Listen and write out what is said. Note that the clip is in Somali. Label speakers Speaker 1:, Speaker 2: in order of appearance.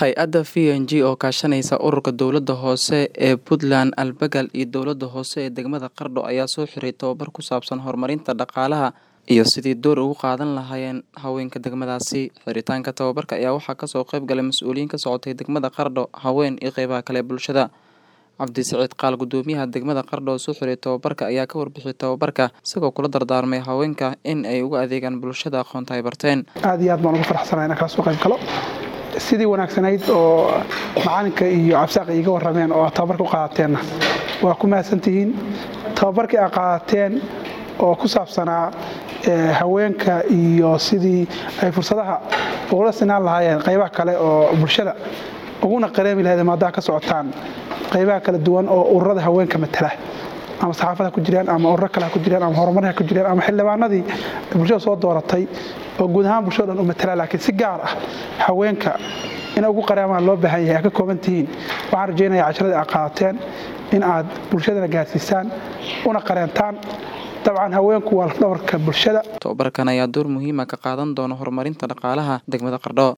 Speaker 1: Hay-adda VNG oo kaashanaysa ururka dowladda hoose ee Puntland Albagal iyo dowladda hoose ee degmada Qardho ayaa soo xiray tababar ku saabsan horumarinta dhaqaalaha iyo sidii door uga qaadan lahaayeen haweenka degmadaasi. Xiritaanka tababarka ayaa waxaa kasoo qayb galay mas'uuliyiin ka socotay degmada Qardho, haween iyo qeybaha kale ee bulshada. Cabdisiciid Qaal gudoomiyaha degmada Qardho oo soo xiray tababarka ayaa ka warbixiyay tababarka isagoo kula dardaarmay haweenka in ay ugu adeegaan bulshada aqoonta ay barteen.
Speaker 2: aad iyo aad baan ugu faraxsanahay inaan kala soo qayb galo sidii wanaagsanayd oo macalinka iyo cabsaaq iiga warrameen oo aad tababarka u qaadатeenna waa ku mahadsantihiin tababarkii aad qaadateen oo ku saabsanaa haweenka iyo sidii ay fursadaha ugula sinaan lahaayeen qaybaha kale oo bulshada uguna qareemi lahayd maadaha ka socotaan qaybaha kala duwan oo ururada haweenka matala ama saxaafada ku jiraan ama ururo kale ha ku jiraan ama horumarha ku jiraan ama xildhibaanadii bulshada soo dooratay oo guud ahaan bulshada dhan u matala laakiin si gaar ah haweenka in ugu qaraamaan loo baahan yahay aad ka kooban tihiin waxaan rajaynayaa casharadii aad qaadateen in aad bulshadana gaarsiisaan una qareentaan dabcan haweenku waa lafdhabarka bulshada
Speaker 1: Tababarkan ayaa door muhiim ah ka qaadan doona horumarinta dhaqaalaha degmada Qardho.